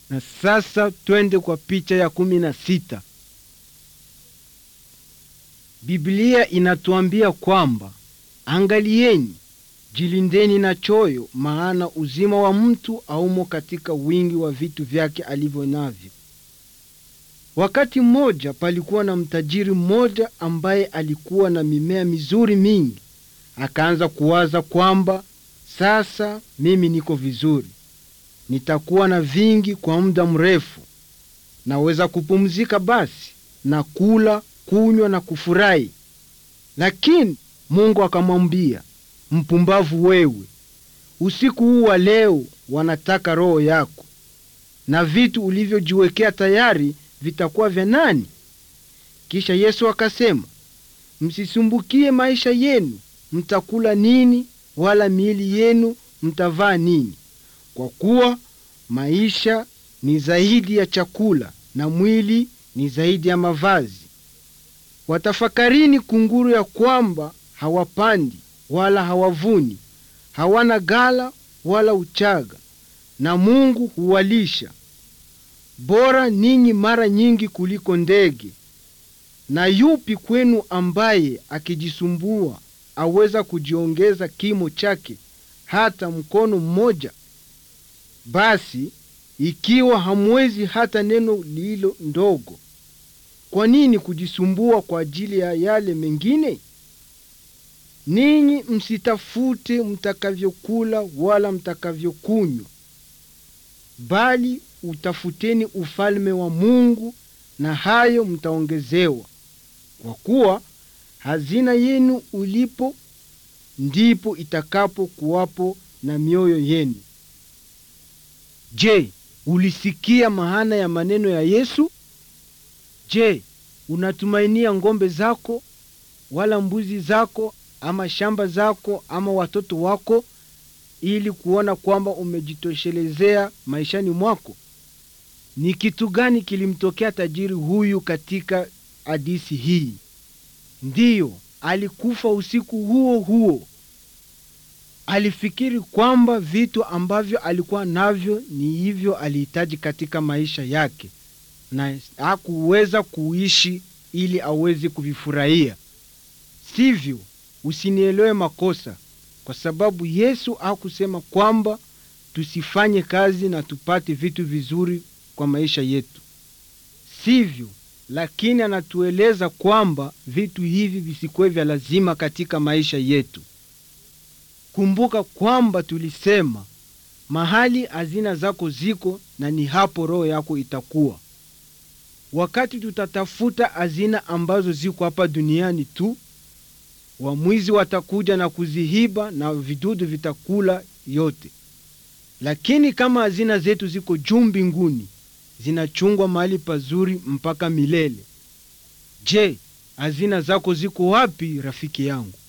Na sasa twende kwa picha ya kumi na sita. Biblia inatuambia kwamba angalieni, jilindeni na choyo, maana uzima wa mtu haumo katika wingi wa vitu vyake alivyo navyo. Wakati mmoja palikuwa na mtajiri mmoja ambaye alikuwa na mimea mizuri mingi. Akaanza kuwaza kwamba sasa mimi niko vizuri, nitakuwa na vingi kwa muda mrefu, naweza kupumzika basi na kula, kunywa na kufurahi. Lakini Mungu akamwambia, mpumbavu wewe, usiku huu wa leo wanataka roho yako, na vitu ulivyojiwekea tayari vitakuwa vya nani? Kisha Yesu akasema, msisumbukie maisha yenu, mtakula nini, wala miili yenu mtavaa nini? Kwa kuwa maisha ni zaidi ya chakula, na mwili ni zaidi ya mavazi. Watafakarini kunguru ya kwamba hawapandi wala hawavuni, hawana gala wala uchaga, na Mungu huwalisha. Bora ninyi mara nyingi kuliko ndege. Na yupi kwenu ambaye akijisumbua aweza kujiongeza kimo chake hata mkono mmoja? Basi ikiwa hamwezi hata neno lilo ndogo, kwa nini kujisumbua kwa ajili ya yale mengine? Ninyi msitafute mtakavyokula wala mtakavyokunywa, bali utafuteni ufalme wa Mungu, na hayo mtaongezewa. Kwa kuwa hazina yenu ulipo, ndipo itakapo kuwapo na mioyo yenu. Je, ulisikia maana ya maneno ya Yesu? Je, unatumainia ng'ombe zako wala mbuzi zako ama shamba zako ama watoto wako ili kuona kwamba umejitoshelezea maishani mwako? Ni kitu gani kilimtokea tajiri huyu katika hadithi hii? Ndiyo, alikufa usiku huo huo. Alifikiri kwamba vitu ambavyo alikuwa navyo ni hivyo alihitaji katika maisha yake, na hakuweza kuishi ili aweze kuvifurahia. Sivyo, usinielewe makosa, kwa sababu Yesu hakusema kwamba tusifanye kazi na tupate vitu vizuri kwa maisha yetu, sivyo, lakini anatueleza kwamba vitu hivi visikuwe vya lazima katika maisha yetu. Kumbuka kwamba tulisema mahali hazina zako ziko, na ni hapo roho yako itakuwa. Wakati tutatafuta hazina ambazo ziko hapa duniani tu, wamwizi watakuja na kuzihiba na vidudu vitakula yote. Lakini kama hazina zetu ziko juu mbinguni, zinachungwa mahali pazuri mpaka milele. Je, hazina zako ziko wapi, rafiki yangu?